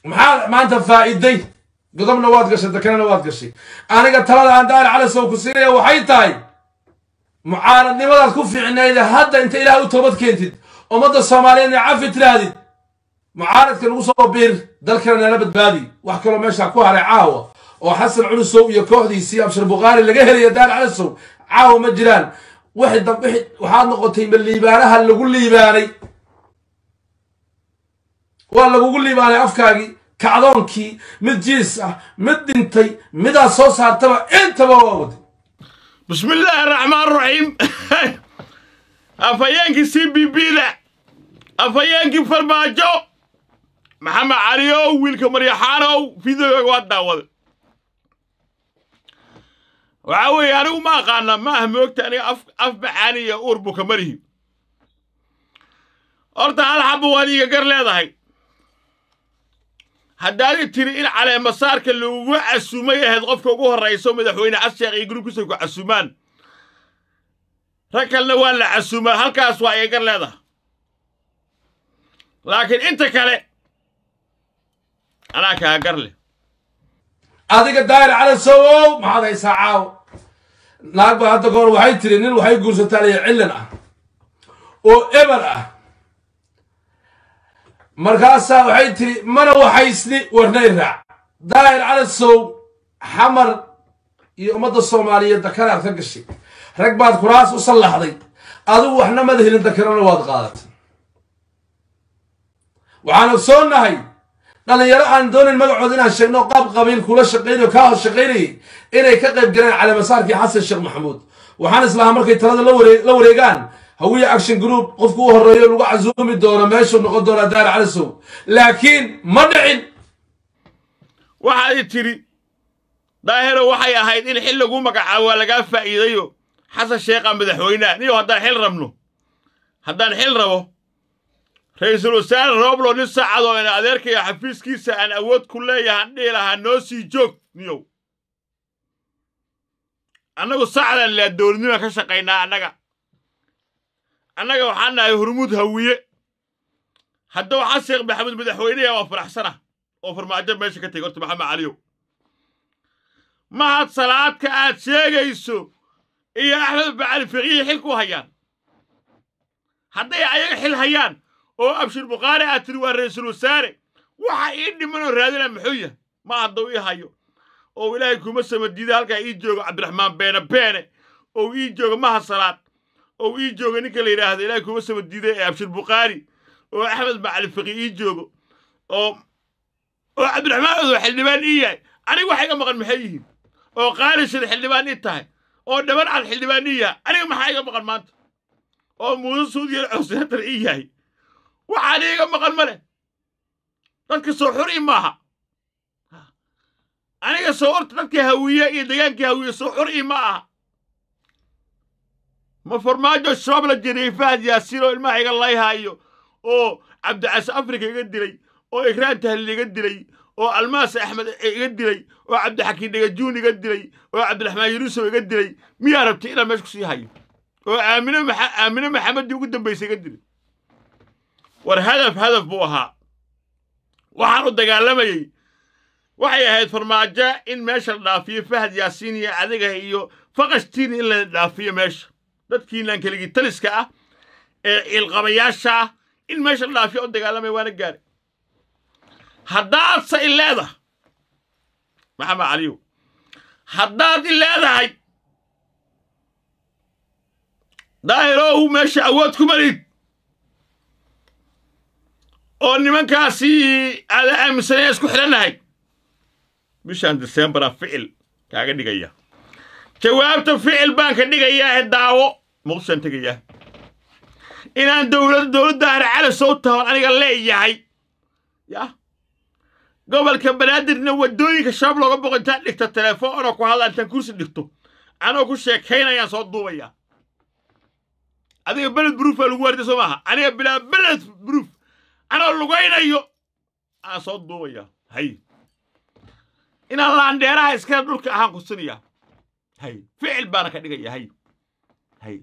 maxaa maanta faa'iiday godobna waad gashay dekanana waad gashay aniga talada aan daari calasow ku siinaya waxay tahay mucaaradnimadaad ku fiicnayde hadda inta ilaah u toobad keentid ummadda soomaaliyeedna cafi tidhaahdid mucaaradka nagu soo biir dalkana nala badbaadi wax kaloo meesha ku haray caawa oo xasan culusow iyo kooxdiisii abshir bukhaari laga helaya daar calasow caawa ma jiraan wixii dambe waxaad noqotay ma liibaanaha lagu liibaanay waa lagugu liibaanay afkaagii kacdoonkii mid jiis ah mid dhintay midaad soo saartaba intaba waa waday bismi illaahi araxmaan raxiim afhayeenkii c b b da afhayeenkii farmaajo maxamed caliow wiilka maryaxaanow fideoga waa daawada waxaa weeye anigu ma aqaana ma ah moogta aniga af af macaani iyo uur buka marihi horta hal xabba waad iiga gar leedahay haddaadi tiri in caleemasaarka lagugu casuumay ahayd qofka ugu horrayso madaxweyne casheekh iyo gurubkiisa ku casuumaan rag kalena waa la casuumaa halkaas waa iga gar leedahay laakiin inta kale anaa kaa gar leh adiga daari calasow maxaad haysaa caaw naag baa hadda kahor waxay tiri nin waxay guursataa liya cillan ah oo eber ah markaasaa waxay tiri mana waxaysni warnay raac daahir calasow xamar iyo ummadda soomaaliyeed dakanaad ka gashay rag baad kuraas u sallaxday adigu waxna mada helin dakanana waad qaadatay waxaan ogsoonnahay dhallinyaro aan doonayn magacooda inaan sheegno qaab qabiil kula shaqaynayo kaa hor shaqaynayay inay ka qayb galeen caleemasaarkii xasan sheekh maxamuud waxaan islahaa markay talada la wareegaan hawiya action group qofku u horreeyo lagu casuumi doono meeshuu noqon doonaa daar calasow laakiin ma dhicin waxaad i tidhi daahiro waxay ahayd in xil lagu magacaabo waa lagaa faa'iidayo xasan sheekha madaxweyneha niyo haddaan xil rabno haddaan xil rabo ra-iisul wasaare rooblo nin saacadoo ina adeerkaya xafiiskiisa aan awood ku leeyahan dhihi lahaa noo sii joog niyow annagu sacdan laa dowladnima ka shaqaynaa annaga annaga waxaan nahay hurmuud hawiye hadduu xasan sheekh maxamuud madaxweyneha waa faraxsana oo farmaajo meesha ka tegay horta maxamed caliyow mahad salaadka aad sheegayso iyo axmed bacali fiqihii xil ku hayaan hadday ayaga xil hayaan oo abshir bukhaari aad tiri waa ra-iisul wasaare waxa ii dhimanoo raadina muxuu yahay ma hadduu ii hayo oo ilaahay kuma samadiida halkaa ii joogo cabdiraxmaan beene beene oo ii joogo mahad salaad oo ii joogo ninka la yidhaahdo ilaahay kuma samadiida ee abshir bukhaari oo axmed bacali fiqi ii joogo oo oo cabdiraxmaan odow xildhibaan ii yahay aniga waxa iga maqan maxay yihiin oo qaalishada xildhibaan ii tahay oo dhaban cad xildhibaan ii yahay aniga maxaa iga maqan maanta oo muuse suudiya cosinatar ii yahay waxaan iiga maqan ma leh dadka soo xur ii maaha aniga soo orta dadkii hawiye iyo degaankii hawiye soo xur ii ma aha ma farmaajo shabaab la jiriyey fahad yaasiin oo ilmaha iga layhaayo oo cabdicas afrika iga dilay oo ikraan tahlil iga dilay oo almaas axmed iga dilay oo cabdixakiin dhagajuun iga dilay oo cabdiraxmaan yunusow iga dilay miyaa rabtay inaan meesha kusii hayo oo aamine aamine maxamedii ugu dambaysay iga dilay war hadaf hadaf buu ahaa waxaan u dagaalamayey waxay ahayd farmaajo in meesha la dhaafiyo fahad yaasiin iyo adiga iyo faqashtiin in la dhaafiyo meesha dadkiinaan keligii taliska ah ee ciilqabayaasha ah in meesha la dhaafiyo u dagaalamaya waana gaari haddaadse i leedahay maxamed caliyow haddaad i leedahay daahirow meesha awood ku malid oo nimankaasi aada aaminsanaya isku xidhannahay bishaan disembaraa ficil kaaga dhigaya jawaabta ficil baan ka dhigayaa ee daawo muqdishaan tegayaa inaan dowlad dowladda harcala soo tahoon aniga leeyahay yah gobolka banaadirna waddooyinka shabaab looga boqo intaan dhigto telefoon anoo ku hadla intaan kursi dhigto anoo ku sheekaynayaan soo duubayaa adiga beled bruufaa lagu waarday soo maaha aniga bilaa beled bruuf anoo lugaynayo aan soo duubayaa hay inaan laandheeraha iskale dhulka ahaan kusinayaa hay ficil baana ka dhigaya hay hay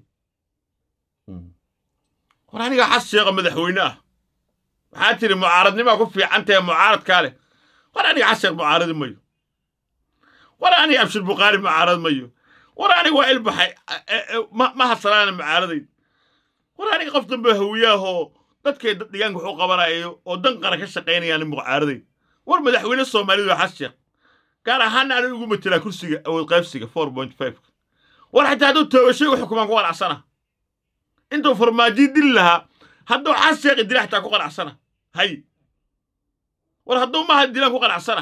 war aniga xas sheeqa madaxweyne ah waxaa tiri mucaaradnimaa ku fiican tahe mucaaradkaa leh war aniga xasan mucaaradi mayo war aniga abshir bukhaari mucaarad mayo war aniga waa ilbaxay ma hasalaana mucaaradayn war aniga qof dambe hawiyaahoo dadkay deegaanka waxu qabanayo oo dan qaran ka shaqaynayaan mucaaradayn war madaxweyne soomaalidu xas sheekh gaar ahaana aniga ugu matelaa kursiga awood qaybsiga four point five war xitaa hadduu toogashay u xukumaan ku qanacsana intuu farmaajiyi dili lahaa hadduu xas sheekh idila xitaa ku qanacsana hay war hadduu maaha dilaan ku qanacsana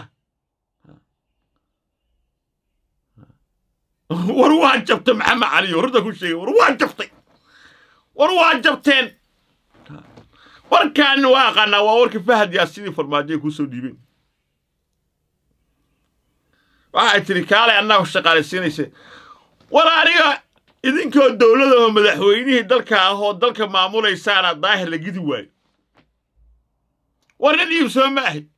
war waa jabtay maxamed caliyo horta ku sheegay war waa jabtay war waa jabteen warkaani waa aqaanaa waa warkii fahad yaa sidii farmaajoy kuu soo dhiibeen waxay tidhi kaalay annaga shaqaalaysiinaysa war aniga idinkoo dowladahoo madaxweynihii dalka ah oo dalka maamulaysaana daahir la gidi waayo war nin iibsoo ma ahi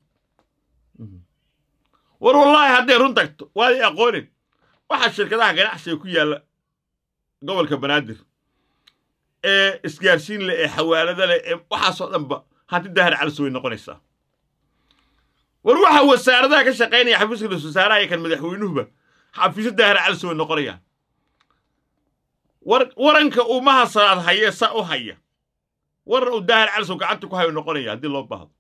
war wallaahi hadday run tagto waaday aqoonin waxaa shirkadaha ganacsiga ku yaalla gobolka banaadir ee isgaarsiin leh ee xawaalada leh ee waxaasoo dhanba hanti daahir calis way noqonaysaa war waxa wasaaradaha ka shaqaynaya xafiiska ra-isul wasaaraha iyo kan madaxweynuhuba xafiisyo daahir calis way noqonayaan war waranka umaha salaad hayee saa u haya waran uu daahir calis uu gacanta ku hayo noqonaya haddii loo baahdo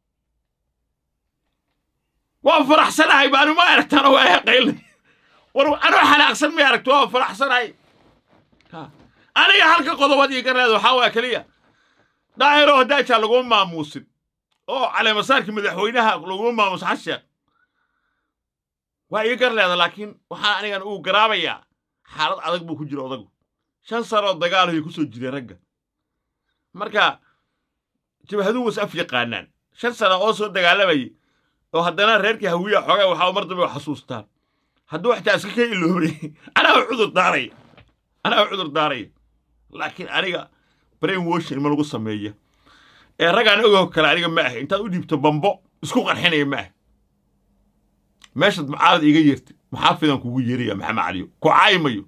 waan faraxsanahay baanu ma aragtaan waa haqaylnay war anoo xanaaqsan may aragto waan faraxsanahay aniga halka qodobad ii garneeda waxaa waa keliya daahiroo daajaa laguma maamuusin oo caleemasaarkii madaxweynaha laguma maamuusin xasheekh waa ii garleeda laakiin waxaa anigan uu garaabayaa xaalad adag buu ku jira odagu shan sanoo dagaaluhay ku soo jireen ragga marka jabhaduhu was af yaqaanaan shan sana oo soo dagaalamayay oo haddana reerkii hawiya xoogaa waxaa mar dambe xasuustaan hadduu xitaa iska ka iloobay anaa u cudur daaraya anaa u cudur daaraya laakiin aniga brain washing ma lagu sameeya ee raggaan ogoo kale aniga ma ahay intaad u dhiibto bambo isku qarxinaya ma ahay meeshaad mucaarad iiga yeertay maxaafidan kugu yeeraya maxamed caliyo ku caayimayo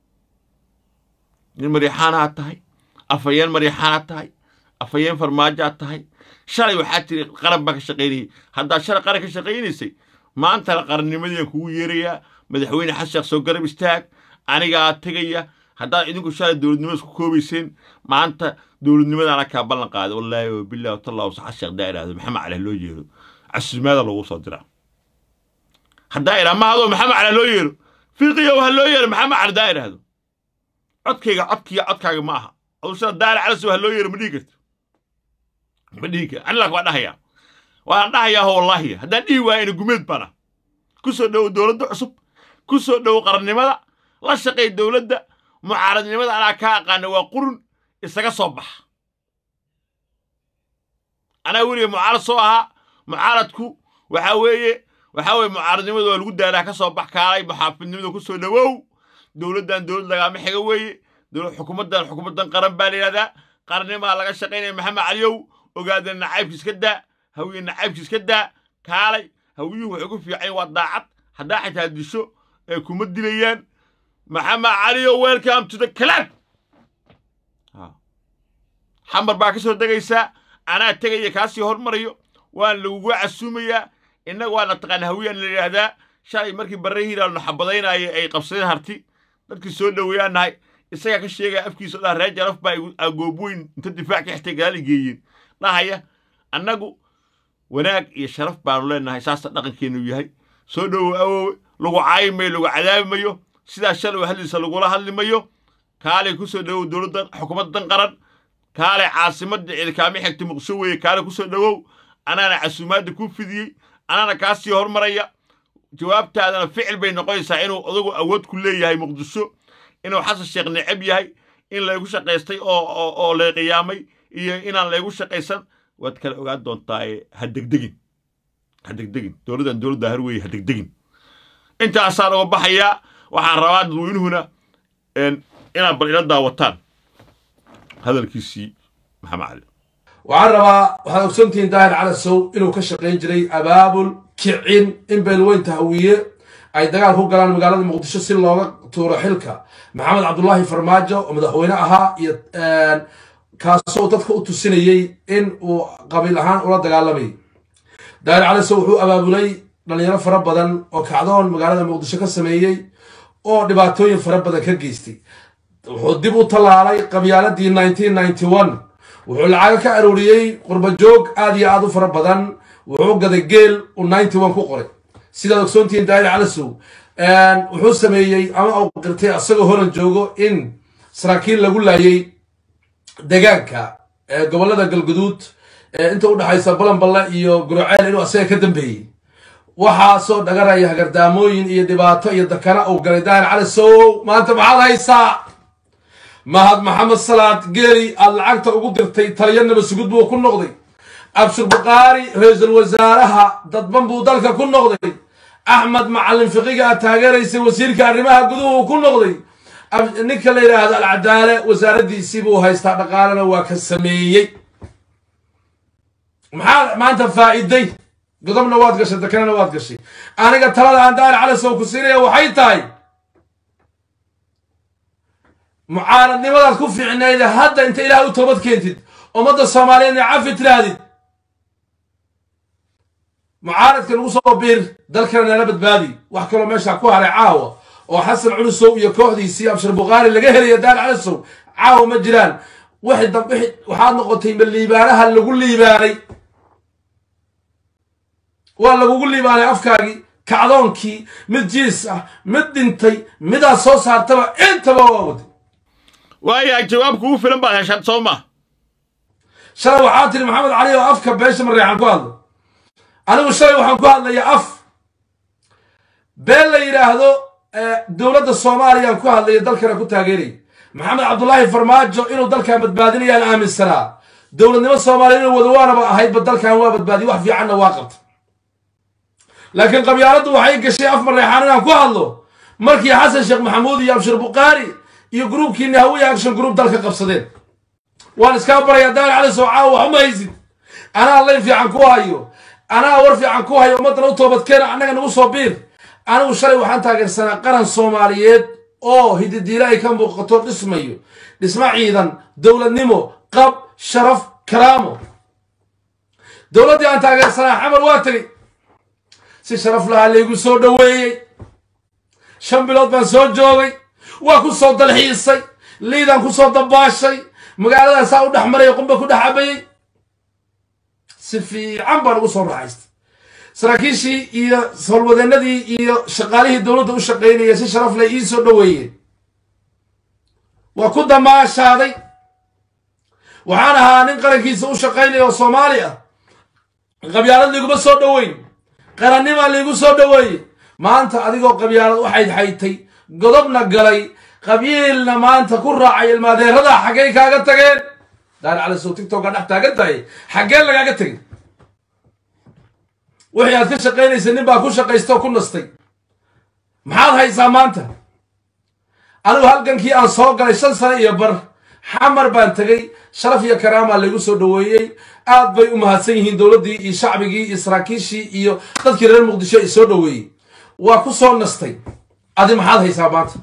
nin maryaxaanaad tahay afhayeen maryaxaanaad tahay afhayeen farmaajoaad tahay shalay waxaad tiri qaran baa ka shaqaynayay haddaad shalay qaran ka shaqaynaysay maantana qarannimadiian kugu yeerayaa madaxweyne xasan sheekh soo garab istaag anigaa tegaya haddaad idinku shalay dowladnimo isku koobayseen maanta dowladnimadaana kaa ballan qaada wallaahi wabillahi watallahu xasan sheekh daa idhaahdo maxamed cali loo yeero casuumaada loogu soo diraa haddaa idhaa ma hadoo maxamed cali loo yeero fiiqiyow ha loo yeero maxamed cali daa idhaahdo codkayga codkiya codkaaga ma aha aduu sida daari calasow ha loo yeero ma dhihi karto ma dhihi kar anilaak waa dhahayaa waan dhahayaa wallaahi haddaan dhihi waayana gumeed baana ku soo dhowo dowladda cusub ku soo dhowo qarannimada la shaqay dowladda mucaaradnimada anaa kaa aqaana waa qurun isaga soo baxa anaa weliga mucaarad soo ahaa mucaaradku waxaa weeye waxaa weeye mucaaradnimada waa lagu daaraa ka soo bax kaalay muxaafidnimada ku soo dhowow dowladdan dowlad lagaama xiga weeye xukuumaddan xukuumaddan qaran baa la yidhahdaa qarannimaa laga shaqaynaya maxamed caliyow ogaadeen nacaybkiis ka daa hawiye nacaybkiis ka daa kaalay hawiyuhu waxay ku fiican waa daacad haddaa xitaa disho ee kuma dilayaan maxamed caliyow welcome to the club xamar baa ka soo degaysaa anaa tegaya kaasii hormarayo waan lagugu casuumayaa innaga waana taqaana hawiyaan la yidhaahdaa shalay markii barrahiiraa naxabadaynaayo ay qabsadeen harti dadkii soo dhoweeyaan nahay isagaa ka sheegaya afkiisa o dhan reer jaraf baa goobweyn inta difaac ka xigtay gadaal geeyeen dhahaya annagu wanaag iyo sharaf baanu leenahay saasa dhaqankeennu yahay soo dhowow awoowe lagu caayimayo lagu cadaabi mayo sidaa shalay hadliisa lagula hadli mayo kaalay ku soo dhowow dowladdan xukuumaddan qaran kaalay caasimadda ciidkaami xigta muqsho weeye kaalay ku soo dhowow anaana casuumaadda kuu fidiyey anaana kaa sii hormaraya jawaabtaadana ficil bay noqonaysaa inuu odagu awood ku leeyahay muqdisho inuu xasan sheekh necab yahay in laygu shaqaystay oo oo lay qiyaamay iyo inaan laygu shaqaysan waad kala ogaan doontaa ha degdegin ha degdegin dowladdan dowladda har weeye ha degdegin intaasaan uga baxayaa waxaan rabaa dadweynuhuna inaad bal ila daawataan hadalkiisii maxamed cali waxaan rabaa waxaad ogsantihiin daahir calasow inuu ka shaqayn jiray abaabul kicin in beelweynta hawiye ay dagaal ku galaan magaalada muqdisho si looga tuuro xilka maxamed cabdulaahi farmaajo oo madaxweyne ahaa iyo kaasoo dadka u tusinayey in uu qabiil ahaan ula dagaalamayay daahir calasow wuxuu abaabulay dhalinyaro fara badan oo kacdoon magaalada muqdisho ka sameeyey oo dhibaatooyin fara badan ka geystay wuxuu dib u tallaalay qabyaaladii wuxuu lacago ka arooriyey qurbajoog aad iyo aad u fara badan wuxuu gaday geel uu ku qoray sidaad ogsoontihiin daahir calasow wuxuu sameeyey ama uu qirtay asagoo horan joogo in saraakiil lagu laayay degaanka gobolada galguduud inta u dhexaysa balanballe iyo guroceel inuu asaga ka dambeeyey waxaasoo dhagaraya hagardaamooyin iyo dhibaato iyo dakana uu galay daahir calasow maanta maxaad haysaa mahad maxamed salaad geeli aad lacagta ugu dirtay taliyanaba sugud buu ku noqday abshir bukhaari ra-iisul wasaaraha dadban buu dalka ku noqday axmed macalin fiqiga aad taageeraysay wasiirka arrimaha guduhu ku noqday ninka la yidhaahdo alcadaale wasaaraddiisii buu haystaa dhaqaalena waa ka sameeyey maxaa maanta faa'iday godobna waad gashay dakanana waad gashay aniga talada aan daahir calasow ku siinaya waxay tahay mucaaradnimadaad ku fiicnayde hadda inta ilaah u toobad keentid ummadda soomaaliyeedna cafi tidhaahdid mucaaradka lagu soo biir dalkana nala badbaadi wax kaloo meesha ku haray caawa oo xasan culusow iyo kooxdiisii abshir bukhaari laga helaya daar calasow caawa ma jiraan waxaad noqotay ma liibaanaha lagu liibaanay waa lagugu liibaanay afkaagii kacdoonkii mid jiis ah mid dhintay midaad soo saartaba intaba waa waday waayaa jawaab kugu filan baad heshaan soo ma shalay waxaa tiri maxamed cali oo afka beesha mareexan ku hadla anigu shalay waxaan ku hadlayaa af been la yidhaahdo dowladda soomaaliyaan ku hadlaya dalkana ku taageeraya maxamed cabdulaahi farmaajo inuu dalkan badbaadinayaan aaminsanaa dowladnimo soomaaliya inuu wadawaanaba ahaydba dalkan waa badbaadiye wax fiicanna waa qabta laakiin qabyaaladdu waxay gashay af mareexaan inaan ku hadlo markii xasan sheekh maxamuud iyo abshir bukhaari iyo gruubkiini hawiya action group dalka qabsadeen waan iskaa barayaa daal cali soo caawa wax uma haysid anaa layn fiican ku hayo anaa war fiican ku hayo ummaddana u toobadkeena annaga nagu soo biir anigu shalay waxaan taageersanaa qaran soomaaliyeed oo hididiile ay ka muuqato dhismayo dhismo ciidan dowladnimo qab sharaf karaamo dowladdii aan taageersanaa xamar waa tegey si sharaf lahaa laygu soo dhoweeyey shan bilood baan soo joogay waa ku soo dalxiisay liidaan ku soo dabaashay magaaladaasaa u dhex maraya qumba ku dhex cabayey si fiican baan ugu soo raaxaystay saraakiishii iyo howlwadeennadii iyo shaqaalihii dowladda u shaqaynaya si sharaf leh ii soo dhoweeyeen waa ku damaashaaday waxaan ahaa nin qarankiisa u shaqaynaya oo soomaali ah qabyaalad liiguma soo dhoweyn qarannimaa liigu soo dhoweeyey maanta adigoo qabyaalad u xaydxaytay godobna galay qabiilna maanta ku raacay ilmaadeerada xaggey kaaga tageen daar cali sow tigtoka dhex taagan tahay xaggeen lagaaga tegin wixii aad ka shaqaynaysa nin baa ku shaqaysta oo ku nastay maxaad haysaa maanta anigu halgankii aan soo galay shan sano iyo bar xamar baan tegey sharaf iyo karaamaa laygu soo dhoweeyey aad bay u mahadsan yihiin dowladdii iyo shacbigii iyo saraakiishii iyo dadkii reer muqdisho i soo dhoweeyey waa ku soo nastay adi maxaad haysaa maanta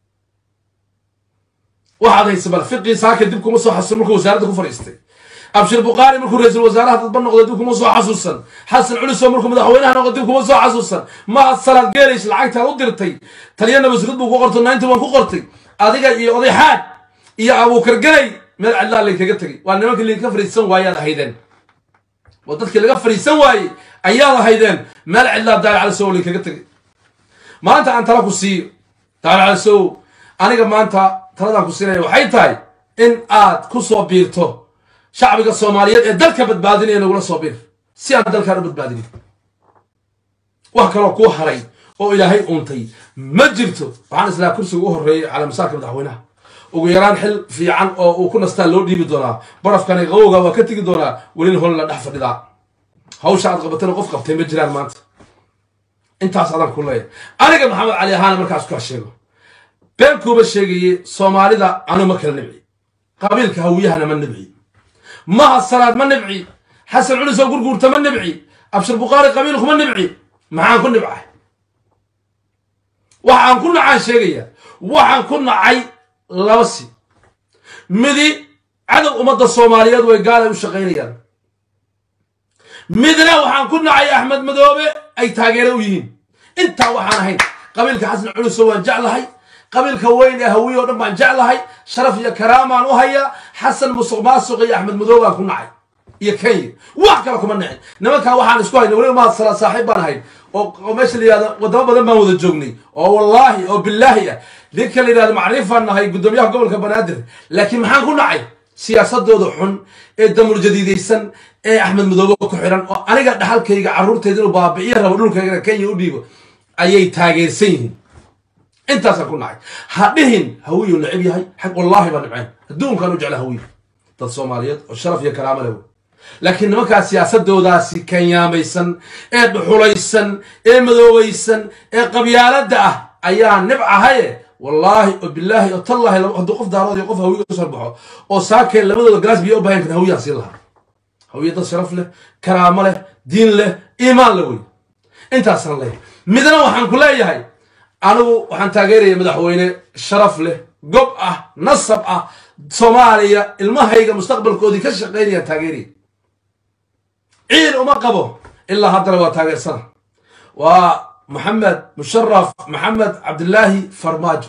waxaad haysa bal fiqii saaka dib kuma soo xasuusan markuu wasaaradda ku fadhiistay abshir bukhaari markuu ra-iisul wasaaraha dadba noqday dib kuma soo xasuusan xasan culiso markuu madaxweynaha noqday dib kuma soo xasuusan mahad salaad geelays lacagtaad u dirtay taliyana masgud buu ku qortay ninety one ku qortay adiga iyo oday xaad iyo abuukar ganay meel cidlaa laynkaga tegay waa nimankii laynka fadhiisan waayaad ahaydeen waa dadkii laga fadhiisan waayey ayaad ahaydeen meel cidlaa daal calisow laynkaga tegay maanta aan tala ku siiyo daal calisow aniga maanta taladaan ku siinaya waxay tahay in aad ku soo biirto shacbiga soomaaliyeed ee dalka badbaadinaya nagula soo biir si aan dalkaan u badbaadinin wax kaloo kuu haray oo ilaahay uuntay ma jirto waxaan islaa kursiga u horreeyay calaa masaarka madaxweynaha ugu yaraan xil fiican oo uu ku nastaa loo dhiibi doonaa barafkani qawowga waa ka tegi doonaa welina hol la dhex fadhidaa hawsha aad qabatana qof qabtay ma jiraan maanta intaas adaan ku leeyahay aniga maxamed cali ahaana markaas kaa sheego been kuuba sheegaye soomaalida anu ma kala nibci qabiilka hawiyahana ma nibci maha salaad ma nibci xasan culisoo gurguurta ma nibci abshir bukhaari qabiilku ma nibci maxaan ku nibcay waxaan ku nacaan sheegaya waxaan ku nacay laba si midi cadow ummadda soomaaliyeed way gaalay u shaqaynayaan midna waxaan ku nacay axmed madoobe ay taageero u yihiin intaa waxaan ahayn qabiilka xasan culuso waan jeclahay qabiilka weyn ee hawiye oo dhan baan jeclahay sharaf iyo karaamaan u hayaa xasan musuq maasuq iyo axmed madow baan ku nacay iyo kenya wax kale kuma nicin nimankaa waxaan isku haynay weliba mahad salaa saaxiib baan ahayn oo oo meesha la yihahdo wadamo badan baan wada joognay oo wallaahi oo bilaahi ah ninka la yidhahdo macriifaan nahay guddoomiyaha gobolka banaadir laakiin maxaan ku nacay siyaasadooda xun ee damul jadiidaysan ee axmed madoobe ku xiran oo aniga dhaxalkayga carruurtayda inuu baabi'iyo rabo dhulkaygana kenya u dhiibo ayay taageersan yihiin intaasaan ku nacay ha dhihin hawiyuu necib yahay xaq wallaahi baa nibcayn adduunkaan u jecla hawiye dad soomaaliyeed oo sharaf iyo karaamo leh wey laakiin nimankaa siyaasadoodaasi kanyaamaysan ee dhuxulaysan ee madoobaysan ee qabyaaladda ah ayaa nibcahaye wallaahi oo bilaahi oo tallaahi hadduu qof daarood iyo qof hawiye usoo baxo oo saakeen labadooda galaas biyo u bahan kan hawiyaan siin lahaa hawiye dad sharaf leh karaamo leh diin leh iimaan leh wey intaasaan leeyahay midna waxaan ku leeyahay anigu waxaan taageeraya madaxweyne sharaf leh gob ah nasab ah soomaaliya ilmahayga mustaqbalkoodii ka shaqaynayaan taageeraya ciil uma qabo ilaa haddana waa taageersana waa maxamed musharaf maxamed cabdilaahi farmaajo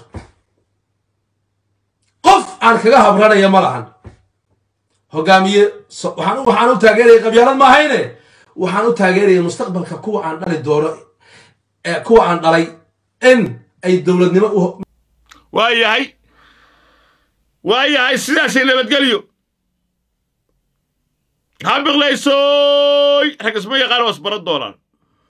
qof aan kaga habranaya ma lahan hogaamiye waxaan u taageeraya qabyaalad ma ahayne waxaan u taageeraya mustaqbalka kuwa aan dhali doono kuwa aan dhalay in ay dowladnimo u waa yahay waa yahay sidaasay nabadgelyo ha biqlaysoy rag isma yaqaan waa isbaran doonaan